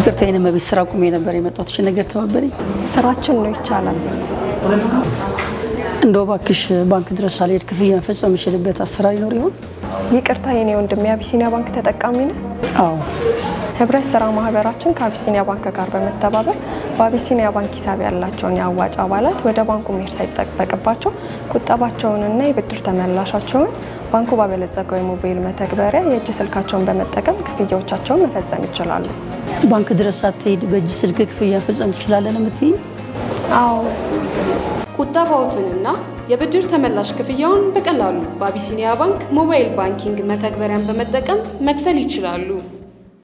ይቅርታ የኔ መቤት ስራ ቁሜ ነበር የመጣሁት። እሺ ነገር ተባበሪ። ስራችን ነው ይቻላል። እንደው እባክሽ ባንክ ድረስ ሳልሄድ ክፍያ መፈጸም የምችልበት አሰራር ይኖር ይሆን? ይቅርታ የኔ ወንድም የአቢሲኒያ ባንክ ተጠቃሚ ነው። አዎ ህብረት ስራ ማህበራችን ከአቢሲኒያ ባንክ ጋር በመተባበር በአቢሲኒያ ባንክ ሂሳብ ያላቸውን የአዋጭ አባላት ወደ ባንኩ መሄድ ሳይጠበቅባቸው ቁጠባቸውንና የብድር ተመላሻቸውን ባንኩ ባበለጸገው የሞባይል መተግበሪያ የእጅ ስልካቸውን በመጠቀም ክፍያዎቻቸውን መፈጸም ይችላሉ። ባንክ ድረስ ሳትሄድ በእጅ ስልክ ክፍያ መፈጸም ትችላለን የምትይኝ? አዎ ቁጠባዎትንና የብድር ተመላሽ ክፍያውን በቀላሉ በአቢሲኒያ ባንክ ሞባይል ባንኪንግ መተግበሪያን በመጠቀም መክፈል ይችላሉ።